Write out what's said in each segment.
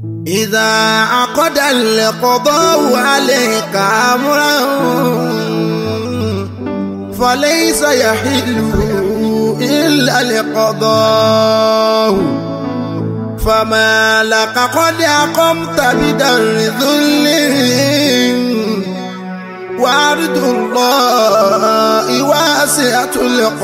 إذا عقد القضاء عليك أمرا فليس يحل إلا القضاء فما لك قد أقمت بدر ذل وعرض الله واسعة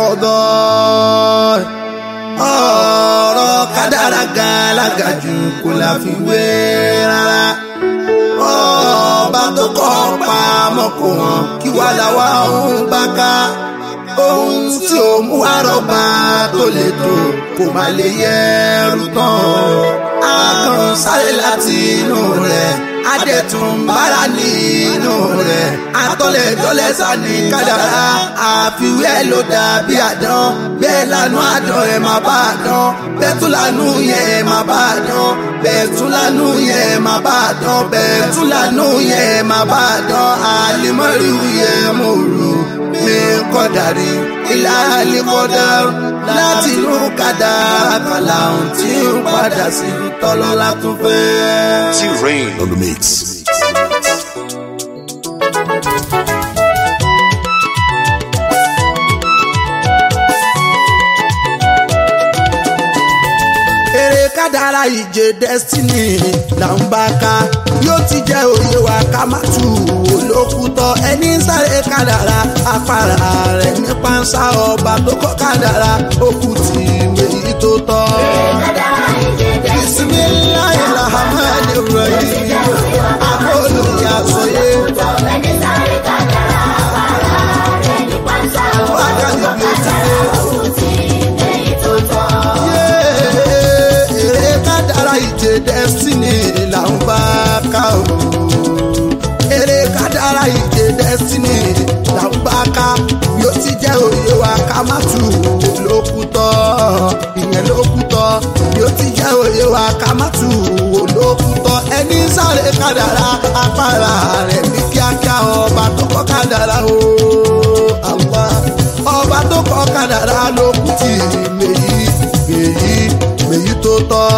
القضاء ọ̀rọ̀ kádàrá gàlágà jù kò la fi wé rárá ọba tó kọ́ pa mọ́kò wọn kí wàá làwa òun bá ká ohun tí ó mú àrọ́bà tó lè tó kò má lè yẹ ẹrù tán akàn sáré láti inú rẹ̀ adẹ̀tún bára nínú rẹ̀ atọ́lẹ̀ dọ́lẹ̀ sani kádàrá àfiwé ló dàbí àdán bẹ́ẹ̀ lanu àdán ẹ̀ má bá àdán bẹ́ẹ̀ tún lanu yẹn ẹ̀ má bá àdán bẹ́ẹ̀ tún lanu yẹn ẹ̀ má bá àdán bẹ́ẹ̀ tún lanu yẹn ẹ̀ má bá àdán àlìmọ́rì yẹn mo rò mi kọ́dàrí ilá àlìkọ́dà láti inú kádàrá kàlà ohun tí ń padà sí tọ́lọ́lá tún fẹ́. T-Rain on the mix. eré kádàrá ìje destiny là ń bá ká yóò ti jẹ́ òye wa ká má tù ú lókùtọ̀ ẹni ń sáré kádàrá afárá rẹ̀ ní pánsá ọba tó kọ́ kádàrá òkú tì méjì tó tọ́. bisimilayi rahman rahim akóló ya sọyé wákàtí bí ó ti dé eré kádàrá ìje destiny là ń bá ká o. eré kádàrá ìje destiny là ń bá ká yóò ti jẹ́ òye wa ká má tù ú lókùtọ́ ìyẹn lókùtọ́ yóò ti jẹ́ òye wa ká má tù ú lókùtọ́ ẹni sáré kádàrá apára rẹ̀ ní kíákíá ọba tó kọ́ kádàrá o. Allah ọba tó kọ́ kádàrá lókùtì mèyí mèyí mèyí tó tọ́.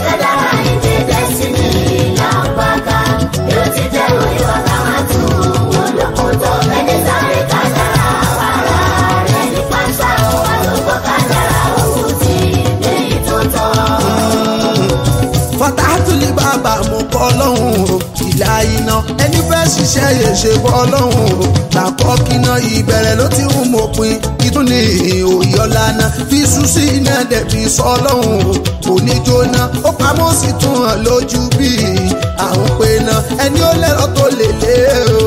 fatahatuli bàbá mo kọ́ lọ́hùn ìlà iná ẹni fẹ́ ṣiṣẹ́ yẹn ṣe bọ́ lọ́hùn làkọ́ kíná ìbẹ̀rẹ̀ ló ti ń mọ̀pin ìtún ní òyọ́lá náà fi sùn sí iná dẹ̀bi sọ lọ́hùn òní jóná ó pamọ́ sí tún hàn lójú bí àwọn pé náà ẹni ó lẹ́rọ tó lè lé o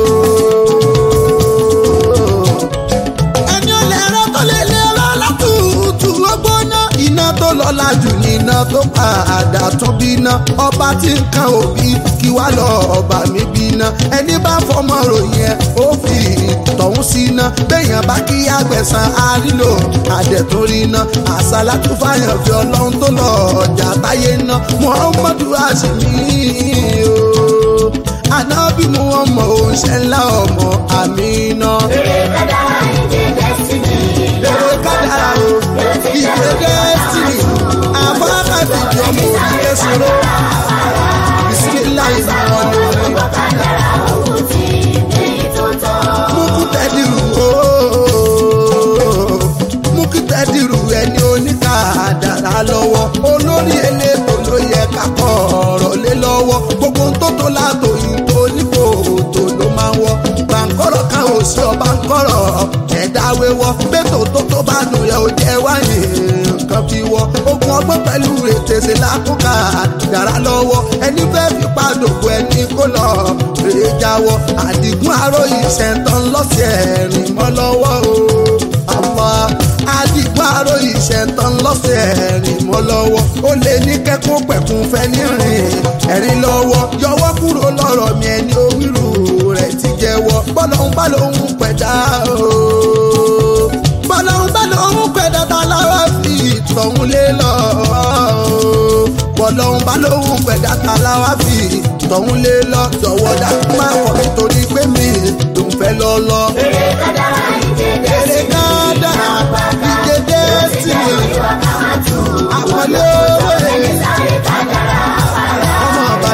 ẹni ó lẹ́rọ tó lè lé lọ́la tútù ọgbọ́ná iná tó lọ́la jù ní iná tó padà tún bíná ọba tí ń kan òbí kí wá lọ ọba mi bíná ẹni bá fọmọ ròyìn ẹ ó fi tọ̀hún síná béèyàn bá kí àgbẹ̀sán àrílò àdẹ̀túnrí iná àṣàlá tó fàyàn fi ọlọ́run tó lọ ọjà táyé ná muhammadu àṣìmí o ànábì mu ọmọ òǹṣẹ́ ńlá ọmọ àmì iná. Eré kádàrá ìje destiny Èrè kádàrá o, ìgbé destiny, àbára fìdí ọmọ òkè sọ̀rọ̀. Bisimilá ìmọ̀ ni orí. Mú kú tẹ́dìrú ooo. Mú kú tẹ́dìrú ẹni oníkàdàrá lọ́wọ́. Olórí elétò ló yẹ ká kọ́ ọ̀rọ̀ lé lọ́wọ́. Gbogbo ń tó tó látò yìí tó nípò tó ló máa ń wọ́. Gbàǹkọ́rọ̀ kan ò sí ọba ń kọ́rọ̀ ẹ̀dá wéwọ́. Bẹ́tò tó tó bá nù yẹ ó jẹ́ wáyé nǹkan fi wọ́. Ogun ọgbọ́n pẹ̀lú ètèsè lákòókà dára lọ́wọ́. Ẹni fẹ́ fi pàdòkò ẹni kó lọ rèé jáwọ́. Àdìgún aró ìṣẹ̀ntàn lọ́sẹ̀ rìn mọ́ lọ́wọ́ o. Àmọ́ àdìgún aró ìṣẹ̀ntàn lọ́sẹ̀ rìn mọ́ lọ́wọ́. Ó lè ní kẹ́kọ̀ọ́ pẹ̀kun fẹ́ ní rìn ẹ̀rín lọ́wọ́. Yọwọ́ kúrò lọ́rọ̀ mi ẹni owírù rẹ̀ ti jẹ́wọ́. Bọ́lọ́hún bá lóhun pẹ̀dá o. Bọ́lọ́hún bá lóhun pẹ̀dá tá lára fi ìtọ̀hún lé lọ. Bọ́lọ́hún bá lóhun pẹ̀dá tá lára fi ìtọ̀hún lé lọ. Jọ̀wọ́ dákú máa wọ̀ nítorí pé mi ló ń fẹ́ lọ lọ. Eré kádàrá ìje Èrè destiny kádàrá ìje destiny. Àpọ̀lé owó èyí. Ọmọ ọba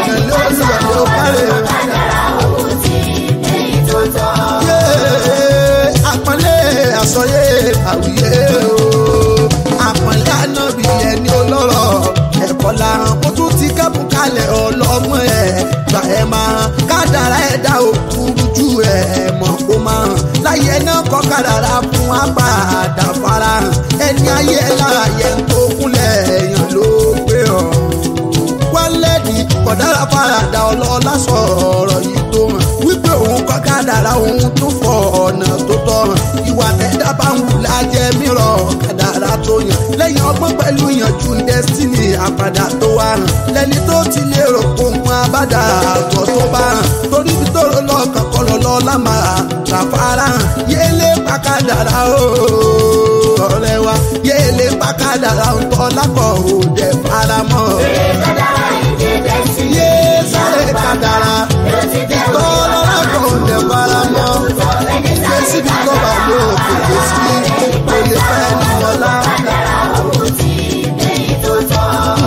tún ti kẹ́bùn kalẹ̀ ọlọ́gbọ́n ẹ̀ gbà ẹ̀ máa hàn kádàrá ẹ̀dá òkúrú ju ẹ̀ mọ̀ kó máa hàn láyé náà kọ́ kádàrá fún apàdà farahàn ẹni ayé láàyè tó kúnlẹ̀ èèyàn ló gbé ọ̀ wálẹ́ẹ̀dì kọ̀dára farada ọlọ́lá sọ̀rọ̀ yìí tó hàn wípé òun kọ́ kádàrá òun tún fọ ọ̀nà tó tọ́ hàn ìwà tẹ́dá bá ń wù lájẹ́ mìíràn kádàrá tó yàn lẹ́yìn ọgbọ́n pẹ̀lú ìyànjú destiny àpàdà tó wà hàn lẹ́ni tó ti lérò ohun abádà àgọ́ tó bá hàn torí bí tó lọ lọ́kàn kọ́ lọ lọ́ lámà ràfárá hàn yéélé pàkádàrá ooo ọ̀rẹ́ wa yéélé pàkádàrá ń tọ́ lápọ̀ òde faramọ́ kádàrá ìjẹ́ destiny. yé sáré kádàrá ló ti jẹ́ tọ́ lọ́lápọ̀ òde faramọ́ ẹni gbé síbi tó bá lò kòkè sí kò lè fẹ́ ní ọlá. kádàrá òun ti gbẹ̀yìn tó tọ́.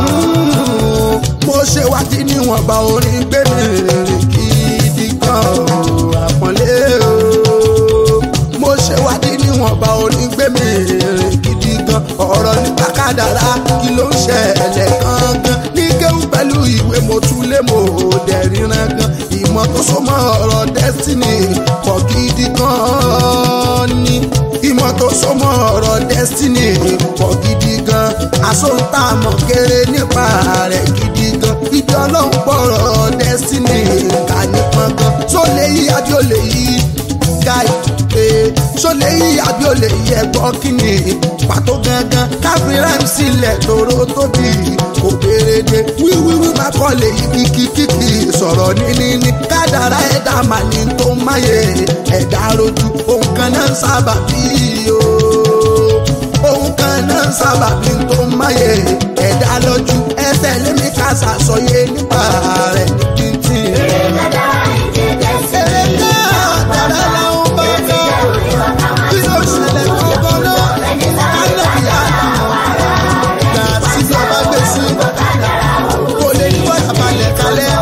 mo ṣe wádìí níwọ̀nba orin gbé mi rìnrìn gidi gan o, àpọ́nlé o. mo ṣe wádìí níwọ̀nba orin gbé mi rìnrìn gidi gan ọ̀rọ̀ nípa kádàrá kí ló ń ṣẹlẹ̀ gangan ní kéwù pẹ̀lú ìwé mo tún lé mo dẹ̀ ríran gan ìmọ̀ tó so mọ́ ọ̀rọ̀ destiny pọ̀ gidi gan ni ìmọ̀ tó so mọ́ ọ̀rọ̀ destiny pọ̀ gidi gan àsọ̀ǹtà mọ̀ kéré nípa rẹ̀ gidi gan ìjọ ọlọ́run pọ̀rọ̀ destiny kà nípọn gan tó lè yí àbí ó lè yí guy ee ṣó lè yí àbí ó lè yí ẹ̀gbọ́n kíni pàtó gangan káfí rhyme sílẹ̀ tóró tóbi kò béèrè dé wíwíwí má kọ́ lè yí kíkíkíkì sọ̀rọ̀ níní kádàrá ẹ̀dá màní tó máyé ẹ̀dá rojú òun kan náà ń sábà bí o òun kan náà ń sábà bí tó máyé ẹ̀dá lójú ẹsẹ̀ lémi ká ṣàṣọyé nípa rẹ̀ ní títì. kádàrá ìjẹ́ destiny. Èrè náà tàrà làwọn bá kọ́. Kí ló ṣẹlẹ̀ gbọ́ngàn náà? Ánàbí àdùn. Gbà síbi ọba gbé sí. Kò lè ní wọ́n balẹ̀ kalẹ̀.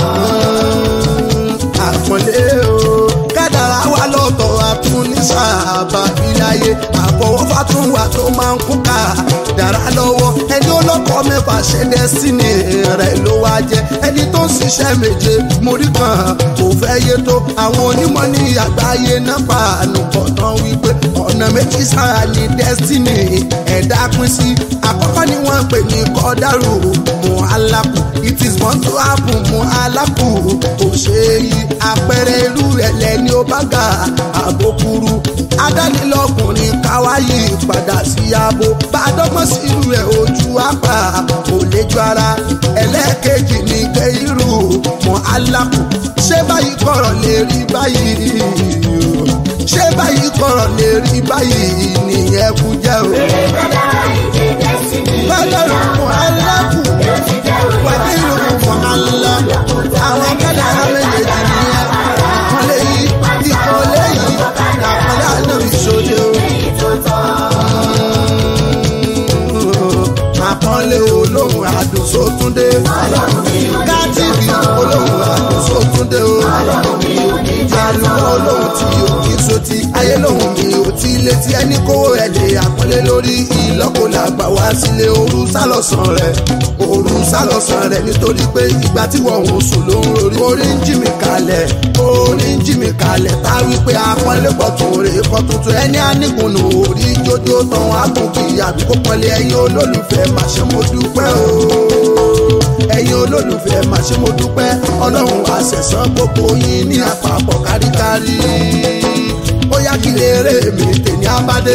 Àpọ̀lé o. Kádàrá wa lọ́tọ̀ àtún ní sábà ìláyé. Àfọwọ́fà tún wà tó máa ń kún ká. Dàrá lọ́wọ́. Ẹni olókọ́ mẹ́fà ṣe dẹ́sínì rẹ̀ ló wá jẹ́. Ẹni tó ń ṣiṣẹ́ méje mórí kan kò fẹ́ yé tó. Àwọn onímọ̀ ní àgbáyé náà pa ànùkọ̀ tán wípé ọ̀nà méjì sára ní destiny ẹ̀dá pín sí. Àkọ́kọ́ ni wọ́n ń pè ní kọ́dárù mọ́ alákù. It is born to happen mọ́ alákù. Kò ṣe é yí àpẹẹrẹ irú rẹ̀ lẹ́ni ó bá ga àbókúrú. Adánilọ́kùnrin káwáyé padà sí abo. Bàdọ́gbọ́n sí irú rẹ̀ ojú apá kò lè ju ara. Ẹlẹ́ẹ̀kejì ni kéírù mọ́ alákù. Ṣé báyìí kọ̀rọ̀ lè rí báyìí? Ṣé báyìí kọ̀rọ̀ lè rí báyìí? Nìyẹn kú jẹ́ o. kádàrá ìjẹ́ destiny. Bàdọ́rù mọ́ alákù. ló ti jẹ́ Wàdírù mọ́ alákù. Àwọn kádàrá méjèèjì nìyẹn. Àpọ́nlé yìí, ìkọ́lé yìí, àpọ́nlé àná ìṣòro. gbẹ̀yìn tó tọ́. àpọ́nlé olóhùn àdùn sótúndé. kátìrì olóhùn àdùn sótúndé o. ìjàlú olóhùn tí o kì í sotí. ayé lóhùn mi ò tí létí ẹni kówó ẹ̀ lè àpọ́nlé lórí ìlọ́kọ̀lá gbà wá sílé ooru sálọ̀sán rẹ̀. ooru sálọ̀sán rẹ̀ nítorí pé ìgbà tí wọ́n ń sùn ló ń rorí. orí ń jí mi kalẹ̀ orí ń jí mi kalẹ̀ tá wípé àpọ́nlé pọ̀ tó rè é pọ̀ tuntun ẹni àníkùnù orí jójó tán àgùnkì àbí kó pọ́nlé ẹ̀yin olólùfẹ́ má ṣe mo dúpẹ́ o ẹ̀yin olólùfẹ́ má ṣe mo dúpẹ́ ọlọ́run àṣẹ̀sán gbogbo yín ní àpapọ̀ káríkárí ó yá kí lè rè mí tèmi abádé.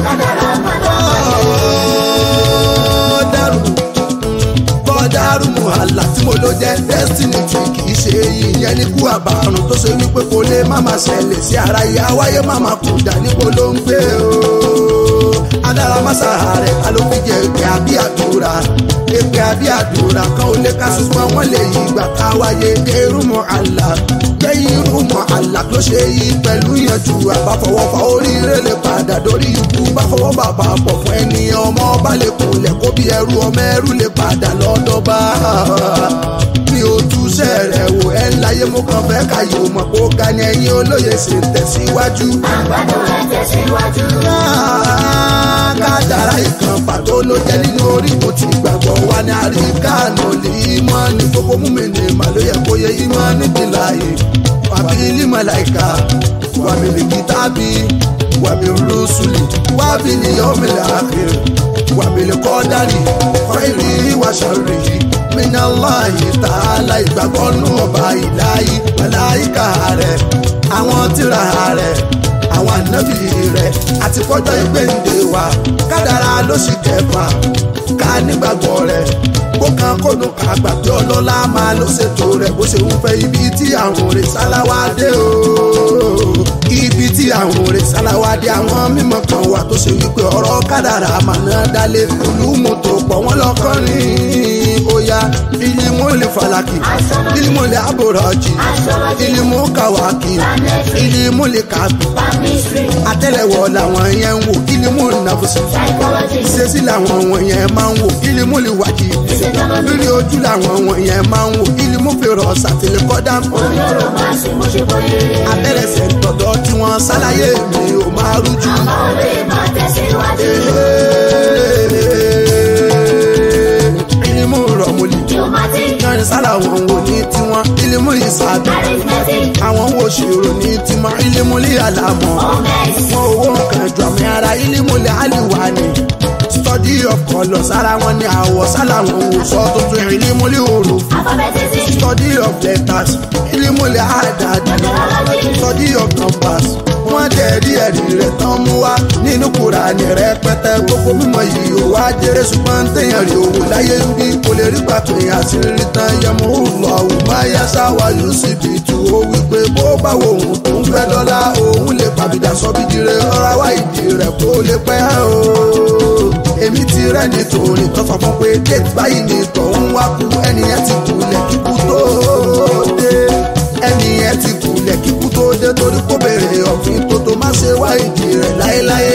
dẹ́rù bọ́dárù muhala tí mo ló jẹ́ destiny tí kì í ṣe ìyẹn ní kú àbàrùn tó ṣe wípé kò lè má máa ṣẹlẹ̀ sí ara ìyá wáyé má máa kú dà níbo ló ń gbé o. adára masa rẹ̀ ta ló fi jẹ èpè àbí àdúrà èpè àbí àdúrà kan ò lè ká ṣùgbọ́n wọ́n lè yí ìgbà ká wáyé kérú muhala kẹ́yìn irú muhala ló ṣe yí pẹ̀lú ìyànjú àbáfọwọ́fà oríire lè padà dórí ikú báfọwọ́ bàbá pọ̀ fún ẹni ọmọ ọba lè kúnlẹ̀ kó bí ẹrú ọmọ ẹrú lè padà lọ́dọ̀ bá mi ò túṣẹ́ rẹ̀ wò ẹ́ láyé mo kàn fẹ́ káyọ̀ mọ̀ kó ga ni ẹ̀yin olóye ṣe ń tẹ̀síwájú. àgbàdo ẹ̀ tẹ̀síwájú. Ah, kádàrá ìkan pàtó ló jẹ́ nínú orí kò tí gbàgbọ́ wa ní àríkàánù lè mọ́ ní gbogbo múmi-ní màlúyẹ kó yẹ ìmọ̀ níbi láàyè wàbí límọ̀láìka wàbí lìkítàbí wàbí rúṣùlì wàbí lìyọ́mìlì àkìrì wàbí lìkọ́dárì ọ̀rẹ́rì wàṣàrì minallahi ta'ala ìgbàgbọ́ nù ọba ìláyé màláìka rẹ̀ àwọn tírà rẹ̀ àwọn ànábì rẹ̀ àti kọjọ́ ìgbéǹde wa kádàrá ló sì kẹfà ká nígbàgbọ́ rẹ̀ kó kan kónú ká gbàgbé ọlọ́lá máa ló ṣètò rẹ̀ bó ṣe ń fẹ́ ibi tí àwọn òrè sáláwá dé o ibi tí àwọn òrè sáláwá dé àwọn mímọ̀ kan wà tó ṣe wípé ọ̀rọ̀ kádàrá màná dálé olúmọ̀tò pọ̀ wọ́n lọ́kọ́rin oya ilimu lè falaki ilimu lè abòrọ̀jì ilimu kawaki ilimu lè kàbí àtẹ́lẹwọ́ làwọn yẹn ń wò ilimu nàfọ̀sì ṣèṣì làwọn wọ̀nyẹn máa ń wò ilimu lè wájì lórí ojú làwọn wọ̀nyẹn máa ń wò ilimu fèrè ọ̀sàtìlẹ̀ kọ́dá abẹ́rẹ́sẹ̀ tọ̀dọ̀ tí wọ́n ṣàlàyé mi ò máa rújú. ilimu rọ̀mùlì kẹrin sára wọn wò ní tiwọn ilimu ìsàbẹ̀ àwọn wo ṣèrò ní tiwọn ilimu lè àlàmọ́ wọn owó nǹkan jù àmì ara ilimu lè àlìwà ni study of colour sára wọn ni àwọ̀ sálà wọn wò sọ tuntun ilimu lè òrò study of letters ilimu lè àdàdì study of numbers wọ́n dẹ̀rí ẹ̀rí rẹ̀ tán mú wá nínú Kùránì rẹpẹtẹ gbogbo mímọ̀ yìí ó wá jẹrẹ ṣùgbọ́n téèyàn rí owó láyé ń bí kò lè rí pàtó àṣírí tán yẹmu lọ òun máa yá sáwà yóò sì bí tu ó wípé bó bá wo òun tó ń fẹ́ dọ́là òun lè pàbídà sọ bí dire ọ̀rá wá ìdí rẹ̀ kó lè pẹ́ o èmi ti rẹ́ nítorí tó sọ fún pé déètì báyìí ni tọ̀hún wá kú ẹnìyẹn ti kulẹ̀ kíkú tó dé ẹnìyẹn ti kulẹ̀ kíkú tó dé torí kó béèrè ọ̀fìn tó tó má ṣe wá ìdí rẹ̀ láéláé.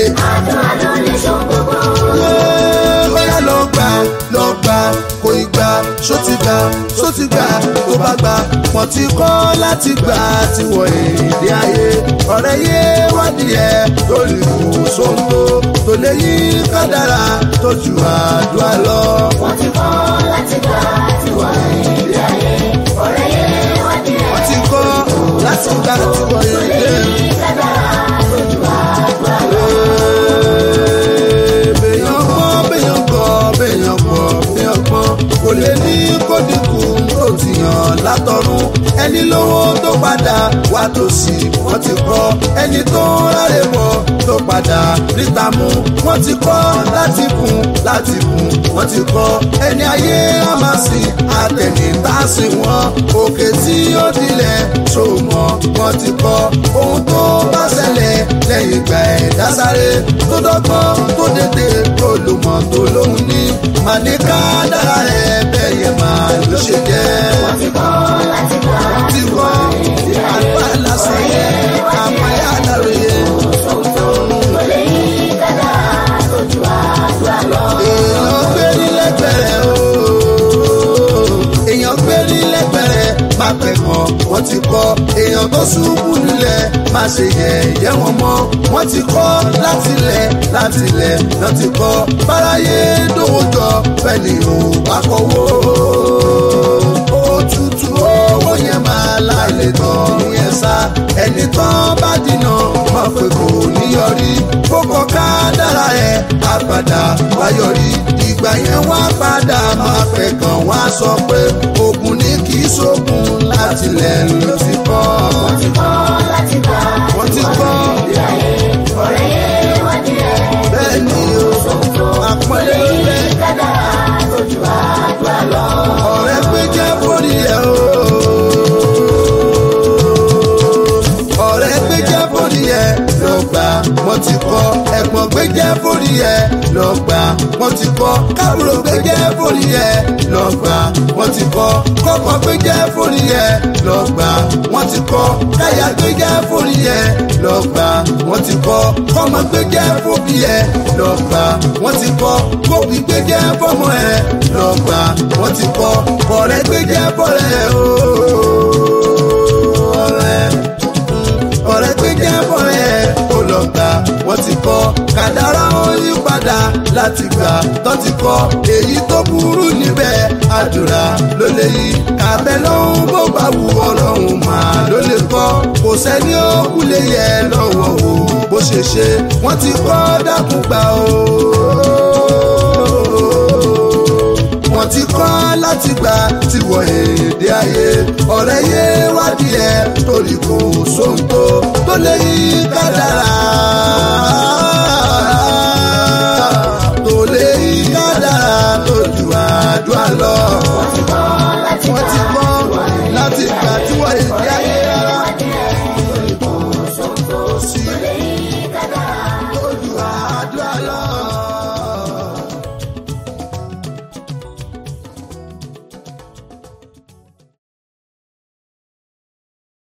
bóyá lọ gbà lọ gbà kò ì gbà ṣó ti gbà ṣó ti gbà tó bá gbà wọ́n ti kọ́ láti gbà tí wọ́n èdè ayé ọ̀rẹ́ yé wádìí ẹ̀ lórí ìwòsàn tó tó lè yí kádàrá tó ju àdúrà lọ. Wọ́n ti kọ́ láti gbà tí wọ́n èdè ayé ọ̀rẹ́ yé wádìí ẹ̀. wọ́n ti kọ́ láti gbà tí wọ́n èdè. Béèyàn gbọ́, béèyàn gbọ́, béèyàn gbọ́, béèyàn gbọ́, kò lè ní kó dínkù tó ti yàn látọ̀run ẹni lówó tó padà wá tòsí wọ́n ti kọ́ ẹni tó ráre bọ̀ tó padà ríta mú wọ́n ti kọ́ láti kún láti kún wọ́n ti kọ́ ẹni ayé àmàsì àtẹnitásí wọn òkè tí ó dilẹ̀ ṣòmọ̀ wọ́n ti kọ́ ohun tó bá ṣẹlẹ̀ lẹ́yìn ìgbà ẹ̀dá sáré tó dọ́gbọ́n tó dédé tó lòmọ̀ tó lóhun ní màníkà dára rẹ̀ bẹ́ẹ̀ yẹn máa ló ṣe jẹ́. Wọ́n ti kọ́ láti gbà ti kọ́ àgbà lásán yẹn àmàyà láròyé. kò lè yí kádàrá tó ju àdúrà lọ. èèyàn gbé ní lẹ́gbẹ̀rẹ̀ o èèyàn gbé ní lẹ́gbẹ̀rẹ̀ má pẹ̀ kàn wọ́n ti kọ́ èèyàn tó ṣubú nílẹ̀ má ṣe yẹ̀yẹ́ wọn mọ́ wọ́n ti kọ́ láti lẹ̀ láti lẹ̀ lọ́ ti kọ́ báráyé dòwò jọ bẹ́ẹ̀ ni ò bá kọ́wọ́ òtútù owó yẹn máa láìlè tán yẹn sá ẹni tán bá dínà mọ̀ pé kò ní yọrí kókó ká dára ẹ̀ á padà wá yọrí ìgbà yẹn wá padà máa fẹ́ kàn wá sọ pé ogun ní kì í ṣogun láti lẹ̀ ló ti kọ́. Wọ́n ti kọ́ láti gbà wọ́n ti kọ́ ọ̀rẹ́ yé wádìí ẹ̀. bẹ́ẹ̀ ni o àpọ́nlé ló lẹ́ Kádàrá tó ju àdúrà lọ. ọ̀rẹ́ pé jẹ́ bórí ẹ̀ o. ọ̀rẹ́ pé jẹ́ bórí ẹ̀ lọ gbà wọ́n ti kọ́ ẹ̀gbọ́n pé jẹ́ bórí ẹ̀ lọ gbà wọ́n ti kọ́ kábùrò pé jẹ́ bórí ẹ̀ lọ gbà wọ́n ti kọ́ kọ́kọ́ pé jẹ́ bórí ẹ̀ lọ gbà wọ́n ti kọ́ káyà pé jẹ́ bórí ẹ̀ lọ gbà wọ́n ti kọ́ kọ́mọ pé jẹ́ bórí ẹ̀ lọ gbà wọ́n ti kọ́ kóbi pé jẹ́ fọ́mọ ẹ̀ lọ gbà wọ́n ti kọ́ ọ̀rẹ́ pé jẹ́ bọ́rẹ́ o ọ̀rẹ́ ọ̀rẹ́ pé jẹ́ bọ́rẹ́ ó lọ gbà wọ́n ti kọ́ kàdárà ó yí padà tó ti kọ́ èyí tó burú níbẹ̀ àdúrà ló lè yí kàbẹ́ lọ́hún bó bá wù ọlọ́run mà ló lè kọ́ kò sẹ́ni ó kú lè yẹ lọ́wọ́ o bó ṣe ṣe wọ́n ti kọ́ dákun gbà o wọ́n ti kọ́ láti gbà tí wọ èdè ayé ọ̀rẹ́ yé wádìí ẹ̀ torí kò sóhun tó tó lè yí kádàrá. tó lè yí kádàrá tó ju àdúrà lọ. wọ́n ti kọ́ láti wọ́n ti gbà kọ́ láti gbà